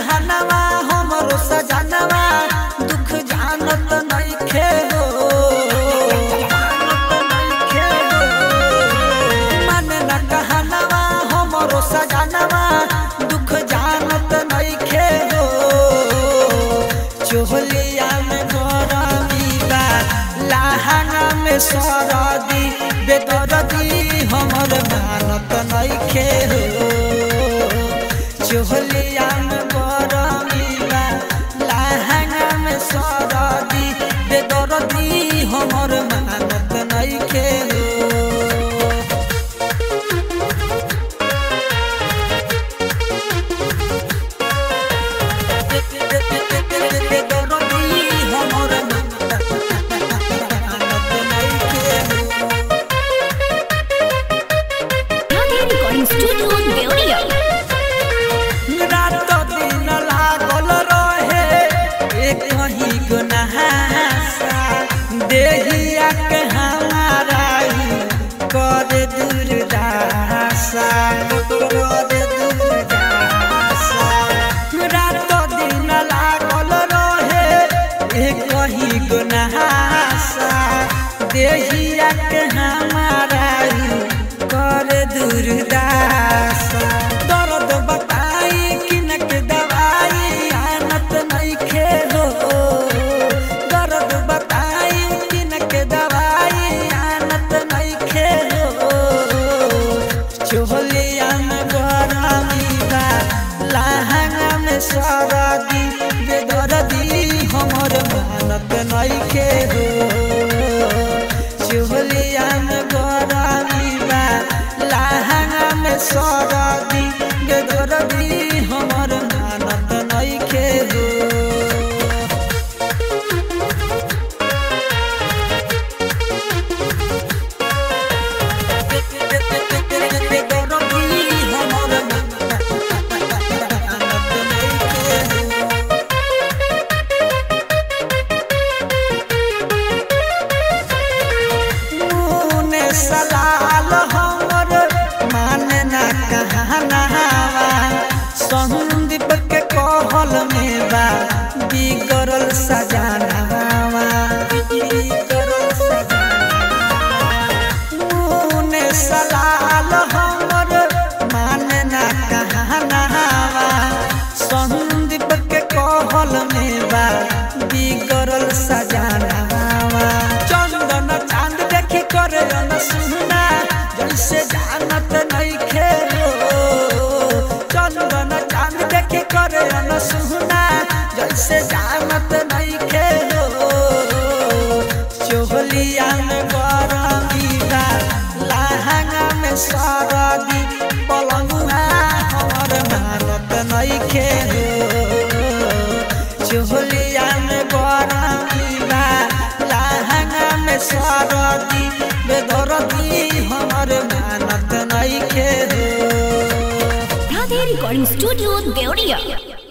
कहनवा हमरो सजनवा दुख जानत नइखे हो मन न कहनवा हमरो सजनवा दुख जानत नइखे हो चोहलिया में गरमी बा लहंगा में सरदी बेदरदी हमर मानत नइखे हो चोहलिया में गरमी बा लहंगा में सरदी बेदरदी हमर मानत नइखे हो Radhe Recording Studio, Deoria. रात दिन लागल रहे एक ही गुनासा देहिया के हमारा कर दुर्दासा कर दुर्दासा रात दिन लागल रहे एक ही गुनासा देहिया के हमारा कर दुर्दासा दर्द बताई किनक दवाई आनत नइखे हो दर्द बताई किनक दवाई आनत नइखे हो चोहलिया में गरमी बा लहंगा में सरदी बेदर्दी हमर मानत नइखे हो चोहलिया में गरमी बा लहंगा में सरदी बेदर्दी हमर मानत नइखे हो मुने सलाल हमर माने ना कहनावा संदीप के कहल में बा बिगड़ल सजानावा बिगड़ल सजानावा मुने सलाल हमर माने ना कहनावा संदीप के कहल में बा बिगड़ल सजानावा चंदन चांद देखी करे न सुना जैसे जानत नइखे हो चंदन चांद देखी करे न सुना जैसे जानत नइखे हो चोहलिया में गरमी बा लहंगा में सरदी पलंगुआ हमर मानत नइखे हो चोहलिया में गरमी बा लहंगा में सरदी बेदरदी हमर मानत नइखे हो Radhe Recording Studio, Deoria.